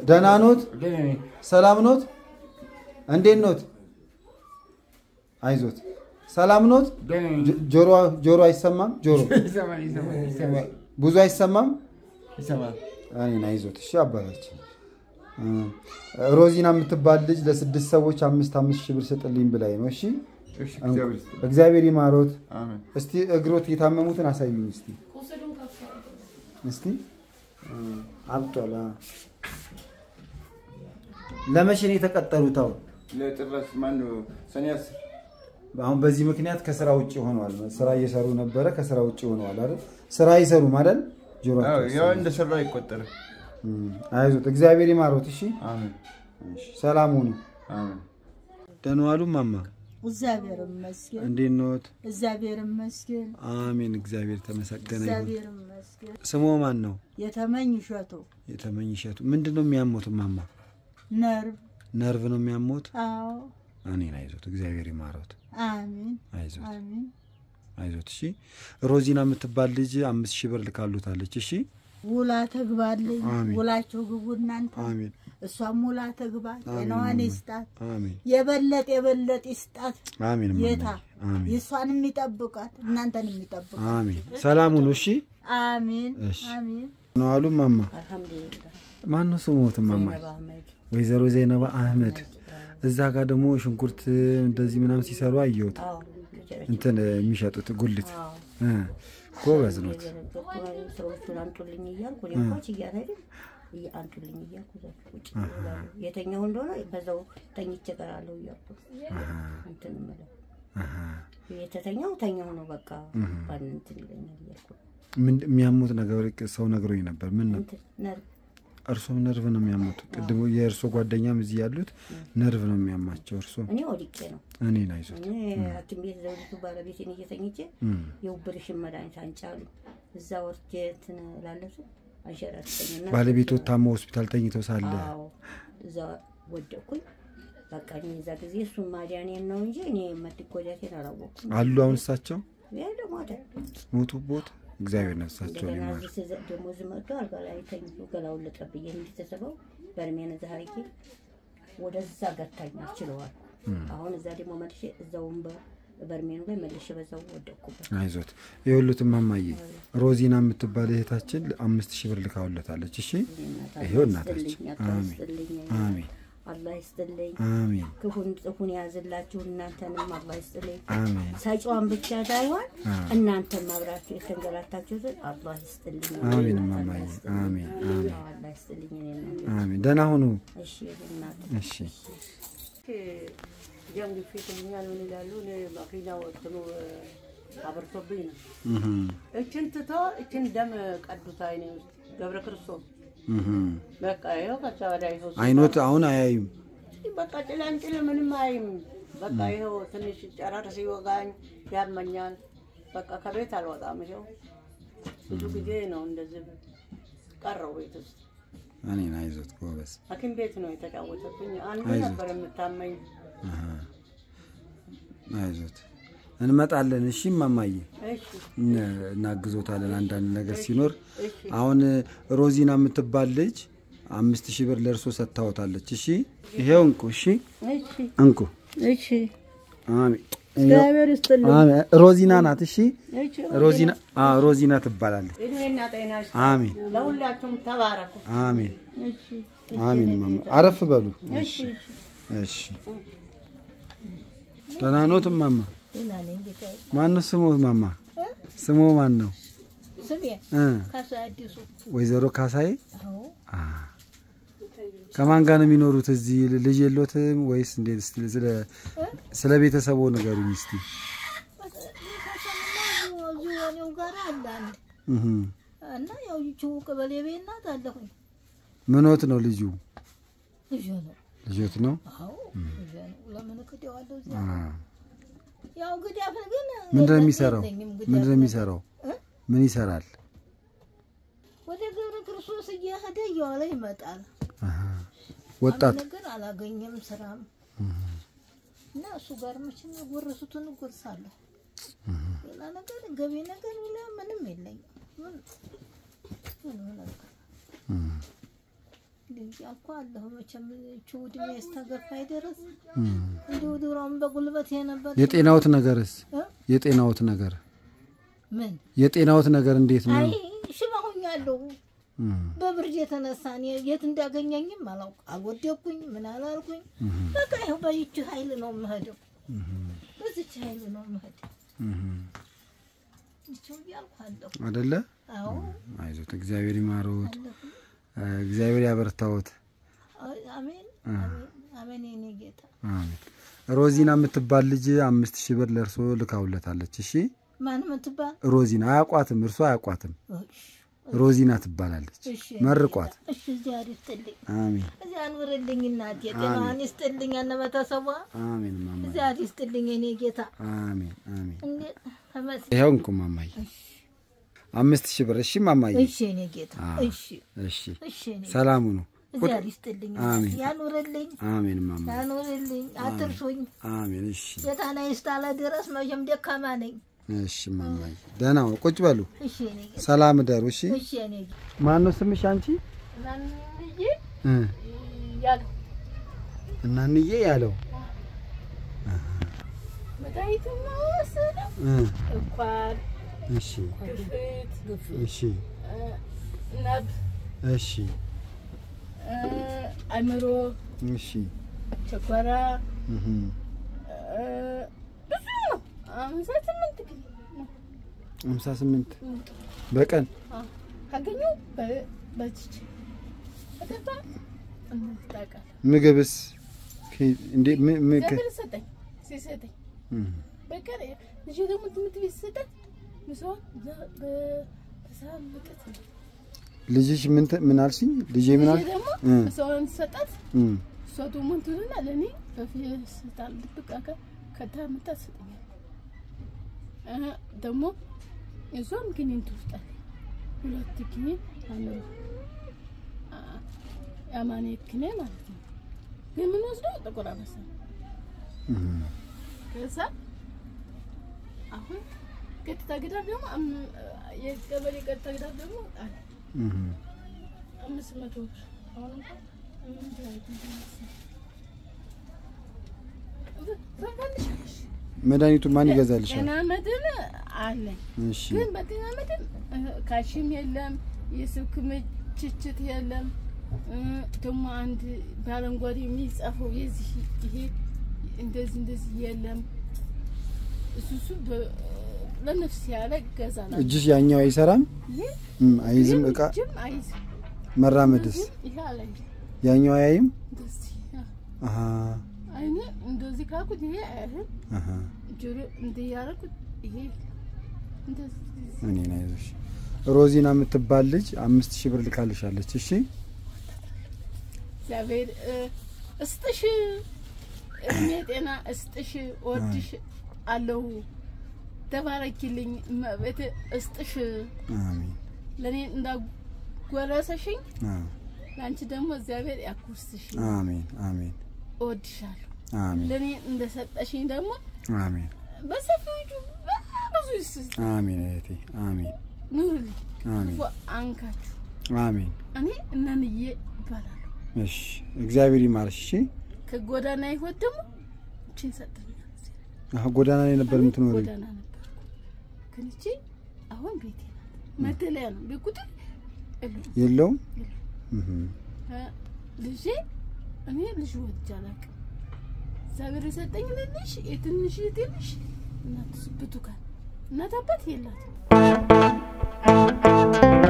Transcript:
ደህና ኖት? ሰላም ኖት? እንዴት ኖት? አይዞት። ሰላም ኖት? ጆ- ጆሮ ጆሮ አይሰማም? ጆሮ ብዙ አይሰማም? እኔን አይዞት። እሺ አባታችን እ፣ ሮዚና የምትባል ልጅ ለስድስት ሰዎች አምስት አምስት ሺህ ብር ስጥልኝ ብላኝ ነው። እሺ እግዚአብሔር ይማሮት። እስቲ እግሮት የታመሙትን አሳዩኝ እስቲ እስቲ እ፣ አብጧል። አ። ለመቼ ነው የተቀጠሩት? አሁን ለጥረት ማነው ሰኔ አስር አሁን በዚህ ምክንያት ከስራ ውጭ ሆነዋል። ስራ እየሰሩ ነበረ፣ ከስራ ውጭ ሆነዋል አይደል? ስራ አይሰሩም አይደል? ጆሮአቸው ያው እንደሰራ አይቆጠርም። እም፣ አይዞት፣ እግዚአብሔር ይማሮት። እሺ አሜን እሺ፣ ሰላም ሁኑ። አሜን። ደህና ዋሉ ማማ፣ እግዚአብሔር ይመስገን። እንዴት ኖት? እግዚአብሔር ይመስገን። አሜን፣ እግዚአብሔር ተመሰገነ ይሁን። እግዚአብሔር ይመስገን። ስሞ ማን ነው? የተመኝ እሸቱ የተመኝ እሸቱ። ምንድን ነው የሚያሞት ማማ? ነርቭ። ነርቭ ነው የሚያሞት? አዎ። እኔን አይዞት፣ እግዚአብሔር ይማሮት። አሚን አይዞት አሚን። አይዞት። እሺ ሮዚና የምትባል ልጅ አምስት ሺህ ብር ልካሉታለች። እሺ ውላ ተግባልኝ። አሚን። ውላቸው ግቡ እናንተ። አሜን እሷም ውላ ተግባ። ጤናዋን ይስጣት። አሜን የበለጥ የበለጥ ይስጣት። አሜን ጌታ አሜን የእሷንም ይጠብቃት፣ እናንተንም ይጠብቃት። አሜን። ሰላም ሁኑ። እሺ አሚን እሺ። አሚን። ነው አሉ ማማ። አልሐምዱሊላህ። ማን ነው ስሞት ማማ? አህመድ ወይዘሮ ዘይነባ አህመድ። እዛ ጋር ደግሞ ሽንኩርት እንደዚህ ምናምን ሲሰሩ አየሁት። እንትን የሚሸጡት ጉልት እ ጎበዝ ኖት። ሰዎቹን አምጡልኝ እያልኩ እኔ እንኳ ችያት አይደል እያ- አምጡልኝ እያልኩ እዛች ቁጭ እላለሁ። የተኛው እንደሆነ በዛው ተኝቼ እቀራለሁ እያልኩ እንትን እምለው አሃ። የተተኛው ተኛው ነው በቃ ባን እንትን ይለኛል እያልኩ ምን የሚያሙት ነገር ሰው ነግሮኝ ነበር። ምን ነው እንትን ነር እርሶም ነርቭ ነው የሚያሙት? ቅድሞ የእርሶ ጓደኛም እዚህ ያሉት ነርቭ ነው የሚያማቸው። እርሶ እኔ ወድቄ ነው እኔን አይዞት። እኔ ሐኪም ቤት ዘውዲቱ ባለቤቴን እየተኝቼ እም። የውብርሽን መድኃኒት አንጫሉ እዛ ወርጄ እንትን ላለሱ አንሸራተኝና ባለቤቶ ታሞ ሆስፒታል ተኝተው ሳለ አዎ እዛ ወደቅኩኝ። በቃ እኔ እዛ ጊዜ እሱን ማዳኔን ነው እንጂ እኔ መጎዳቴን አላወቅኩም። አሉ። አሁን እሳቸው ያ ደግሞ አደ ሞቱቦት። እግዚአብሔር ነፍሳቸውን እንደገና ይማር። እዚህ ስዘ- ደግሞ እዚህ መጥቶ አልጋ ላይ ተኝቶ ገላውን ልጠብዬ እንዲተሰበው በርሜን እዛ አድርጌ ወደዛ ገታኝ ችለዋል። አሁን እዛ ደግሞ መልሼ እዛውን በርሜኑ ላይ መልሼ በዛው ወደቅኩበት። አይዞት የሁሉት ማማዬ ሮዚና የምትባል እህታችን አምስት ሺህ ብር ልካውለታለች። እሺ ይሄው እናታችን። አሜን አሜን አላህ ይስጥልኝ። አሜን ክፉን ጽፉን የያዝላችሁ እናንተንም አላህ ይስጥልኝ። አሜን ሰጪዋን ብቻ ሳይሆን እናንተም አብራችሁ የተንገላታችሁትን አላህ ይስጥልኝ። አሜን አላህ ማማዬ ይስጥልኝ። አሜን አሜን አዎ፣ አላህ ይስጥልኝ። እኔ እናንተ አሜን። ደህና ሁኑ። እሺ እናት እሺ ደም ግፊት ይሉኛል ምን ይላሉ። እኔ መኪና ወጥኖ አበርቶብኝ ነው። እህም፣ እችን ትቶ እችን ደም ቀዱት አይኔ ውስጥ ገብረ ክርስቶስ እህም። በቃ ይኸው ከዛ ወዲያ ይኸው አይኖት አሁን አያዩም። በቃ ጭላንጭል ምንም አይም። በቃ ይኸው ትንሽ ጨረር ሲወጋኝ ያመኛል። በቃ ከቤት አልወጣም። ይኸው ብዙ ጊዜ ነው እንደዚህ ቀረው ቤት ውስጥ። እኔን አይዞት ጎበዝ። ሐኪም ቤት ነው የተጫወተብኝ። አንዱ አይዞህ። ነበር የምታመኝ። አሃ። አይዞት እንመጣለን። እሺ ማማዬ እሺ እነ- እናግዞታለን አንዳንድ ነገር ሲኖር። እሺ አሁን ሮዚና የምትባል ልጅ አምስት ሺህ ብር ለእርሶ ሰጥታወታለች። እሺ ይሄው እንቁ። እሺ እሺ እንቁ። እሺ አሜን። እግዚአብሔር ይስጥልኝ። አሜን። ሮዚና ናት። እሺ እሺ ሮዚና አዎ፣ ሮዚና ትባላለች። እድሜና ጤና ይስጥ። አሜን ለሁላችሁም ተባረኩ። አሜን እሺ አሜን። ማማ አረፍ በሉ። እሺ እሺ። ደህና ኖት ማማ? ደህና ነኝ ጌታዬ። ማን ነው ስሙ? ማማ ስሙ ማን ነው? ስሜ እ ካሳ አዲሱ። ወይዘሮ ካሳዬ አዎ አ ከማን ጋር ነው የሚኖሩት? እዚህ ልጅ የሎትም ወይስ እንዴት? እስቲ ስለ ስለ ቤተሰቡ ንገሩኝ እስቲ። ቤተሰብና እዚሁ እኔው ጋር አለ አንድ እህ እና ያው ይቺው ቀበሌ ቤት ናት አለሁኝ። ምኖት ነው ልጁ? ልጅ ነው። ልጆት ነው? አዎ ልጅ ነው። ለምን ክደዋለሁ? እዚያ አ ያው ግዳፍ ግን ምንድን ነው የሚሰራው? የለኝም ግዳፍ ምንድን ነው ነገር። የሚሰራው? እ? ምን ይሰራል? ወደ ገብረ ክርስቶስ እየሄደ እየዋለ ይመጣል። አሃ ወጣት አንድ ነገር አላገኘም ስራም እና እሱ ጋር መቼም የጎረሱትን እጎርሳለሁ። ሌላ ነገር ገቢ ነገር ሌላ ምንም የለኝም። ምን ምንም ነገር እንዲህ እያልኩ አለሁ። መቼም ይህች ዕድሜ እስከገፋኝ ድረስ እንዲሁ ድሮም በጉልበት የነበር የጤናዎት ነገርስ እ? የጤናዎት ነገር ምን የጤናዎት ነገር እንዴት ነው? አይ ሽባ ሆኛለሁ። እም፣ በብርድ የተነሳ እኔ የት እንዳገኘኝም አላውቅ። አልወደኩኝ ምን አላልኩኝ። በቃ ይኸው በይች ኃይል ነው የምሄደው፣ በዚች ኃይል ነው የምሄደው። እም፣ ይቸው እያልኩ አለሁ። አደለ? አዎ አይዞት፣ እግዚአብሔር ይማሮት፣ አለሁ። እ፣ እግዚአብሔር ያበርታዎት። አይ፣ አሜን አሜን አሜን የኔ ጌታ አሜን። ሮዚና የምትባል ልጅ አምስት ሺህ ብር ለእርሶ ልካውለታለች። እሺ ማን ምትባል ሮዚና አያቋትም፣ እርሶ አያቋትም። እሺ፣ ሮዚና ትባላለች። እሺ፣ መርቋት። እሺ እዚያ ይስጥልኝ አሜን እዚያ ኑርልኝ እናቴ ጤናዋን ይስጥልኝ እነ ቤተሰቧ አሜን ማማ እዚያ ይስጥልኝ የኔ ጌታ አሜን አሜን። እንዴት ተመስ ይኸው እንኩ ማማዬ አምስት ሺህ ብር። እሺ ማማዬ እሺ የኔ ጌታ እሺ እሺ እሺ የኔ ሰላሙ ነው። እዚያ ይስጥልኝ አሜን። ያኑርልኝ አሜን ማማ ያኑርልኝ አትርሱኝ አሜን። እሺ ጌታና ይስጣለ ድረስ መቼም ደካማ ነኝ እሺ ማማዬ ደህና ነው። ቁጭ በሉ። እሺ የኔ ጌታ ሰላም እደሩ። እሺ እሺ የኔ ጌታ ማን ነው ስምሽ አንቺ? እናንዬ እ ያለው እናንዬ ያለው መድኃኒቱን ወሰደው እ እንኳን እሺ ግፍት ግፍት እሺ ነብ እሺ አእምሮ እሺ ጨጓራ እህ ብዙ ነው። አምሳ ስምንት ጊዜ ነው። ሃምሳ ስምንት በቀን ካገኘው በ- በዚች ከገባ እነዚህ ታውቃለህ። ምግብስ ከ- እንዴ ም- ም- ከ- እግዚአብሔር ሰጠኝ ሲሰጠኝ እህ በቀን ልጅ ደግሞ ትምህርት ቤት ሲሰጠኝ ምሳዋን በ- በ- በሰላም መጠጥ ነው። ልጅሽ ምን ተ- ምን አልሽኝ? ልጄ ምን ልጄ አል ደግሞ እ ምሳዋን ሰጣት። እ እሷ ደግሞ እንትንና ለእኔ በፌስታል ድብቅ አካ ከታ መታ ትሰጠኛለች። እ ደግሞ እሷም ኪኒን ትውስጣለች። ሁለት ኪኒን አምሮ የአማኔ ኪኔ ማለት ነው። ግን የምንወስደው ጥቁር አንበሳ ነው። እህ ከዛ አሁን ቀጥታ ግዳር ደግሞ አም- የቀበሌ ቀጥታ ግዳር ደግሞ አለ እህ አምስት መቶ ብር አሁን እንኳን ምን ትላለች መሰለኝ? ትፈልጊያለሽ? መድኃኒቱ ማን ይገዛልሻል? ጤና መድን አለኝ እሺ ግን በጤና መድን ካሽም የለም የስልክ ምችችት የለም እ፣ ደግሞ አንድ በአረንጓዴ የሚጻፈው የዚህ ይሄ እንደዚህ እንደዚህ የለም እሱ እሱ በ- ለነፍስ ያለ ገዛላ እጅሽ ያኛው አይሰራም? እም አይዝም እቃ ጅም አይዝም መራመድስ ይሄ አለኝ ያኛው አያይም? እንደዚህ ያ። አሃ አይኔ እንደዚህ ካልኩት ይሄ አያህል አሃ ጆሮ እንዲህ ያደረኩት ይሄ እንደዚህ እኔን አይዞሽ። ሮዚና የምትባል ልጅ አምስት ሺህ ብር ልካልሻለች። እሺ እግዚአብሔር እ፣ እስጥሽ እድሜ ጤና እስጥሽ ወድሽ አለሁ ተባረኪልኝ እመቤቴ እስጥሽ አሜን ለእኔ እንዳጎረሰሽኝ አዎ፣ ለአንቺ ደግሞ እግዚአብሔር ያኩርስሽ አሜን አሜን እወድሻለሁ አሜን ለእኔ እንደሰጠሽኝ ደግሞ አሜን በሰፊዎቹ ብዙ ይስጥ አሜን እህቴ አሜን ኑርልኝ አሜን ክፉ አንካችሁ አሜን። እኔ እናንዬ ይባላለሁ እሺ እግዚአብሔር ይማርሽ። እሺ ከጎዳና ህይወት ደግሞ እችን ሰጠኛል አሁ ጎዳና ላይ ነበር የምትኖሪ? ጎዳና ነበርኩ ግን እቺ አሁን ቤቴ ናት መደለያ ነው ቤት ቁጥር የለውም የለውም እህ እ፣ ልጄ እኔ ልጅ ወልጄ አላውቅም እግዚአብሔር የሰጠኝ ልልሽ የትንሽ ትንሽ እናት ብቱካን እናት አባት የላትም